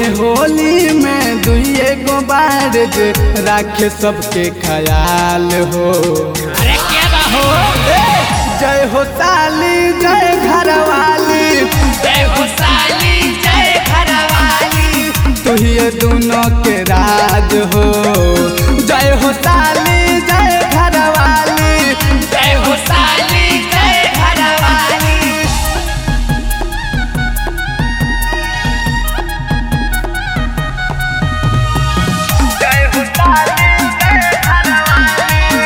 है होली में दुइए गो बार जे राखे सबके ख्याल हो अरे क्या बा हो जय हो साली जय घरवाली जय हो साली जय घरवाली तू ही ये दोनों के राज हो जय हो साली जय घरवाली जय हो साली जय घरवाली जय हो साली जय घरवाली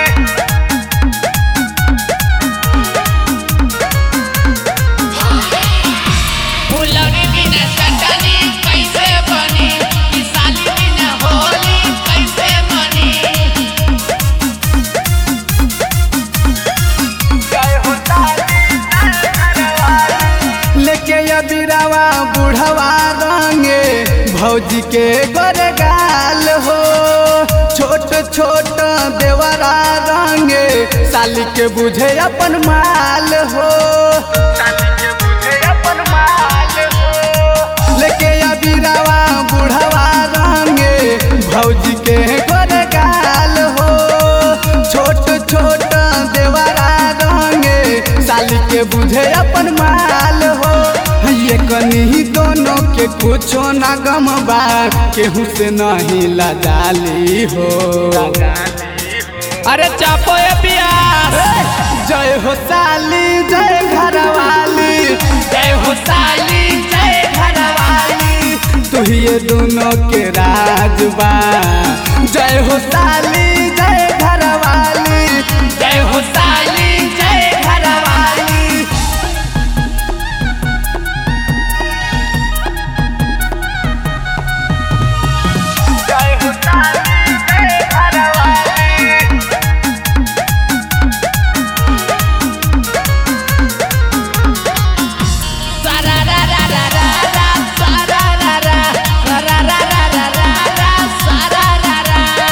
फुलौरी बिना चटनी कैसे बनी ई साली बिना होली कैसे बनी लेके अबिरावा बुढ़वा रंगे भौजी के गोरगाल हो छोट छोट देवरा रंगे साली के बुझे अपन माल हो लेके अबिरावा बुढ़वा रंगे भौजी के गोरगाल हो छोट छोट देवरा रंगे साली के बुझे अपन माल हो ये कनी दोनों के कुछो ना गम बा केहू से नहीं लजाली हो अरे चापो ये पियास जय हो साली जय घरवाली जय हो साली जय घरवाली तू ही ये दोनों के राज बा जय हो साली जय घरवाली जय हो साली जय घरवाली जय हो साली जय घरवाली सारा रा रा रा रा रा सारा रा रा रा रा रा रा रा रा सारा रा रा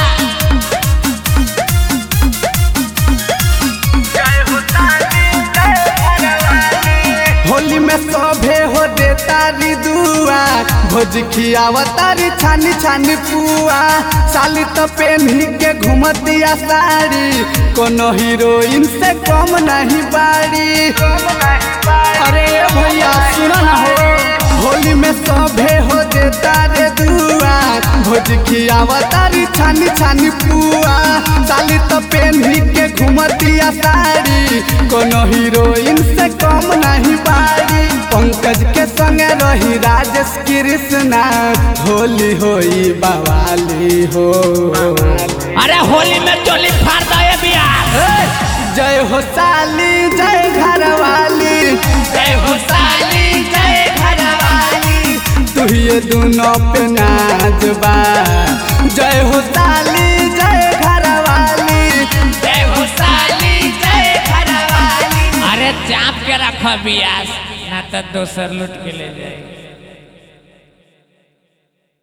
होली में सभे हो दे तारी दुआ भोज खियावा तारी छानी छानी पुआ साली तो पेन्ही के घूमतिया साड़ी कोनो हीरोइन से कम नहीं बाड़ी अरे भैया सुनो ना हो होली में सभे हो दे तारे दुआ भोज खियावा तारी छानी छानी पुआ साली तो पेन्ही के घूमतिया साड़ी कोनो हीरोइन से कम नहीं बाड़ी पंकज के संगे रही राजेश कृष्णा होली होई बवाली हो अरे होली में चोली फाड़ दो ये बियार जय हो साली जय घरवाली जय हो साली जय घरवाली तू ये दोनों पे नाच बा जय हो साली जय घरवाली जय हो साली जय घरवाली अरे चाप के रखो बियास ना तो दोसर लूट के ले जाए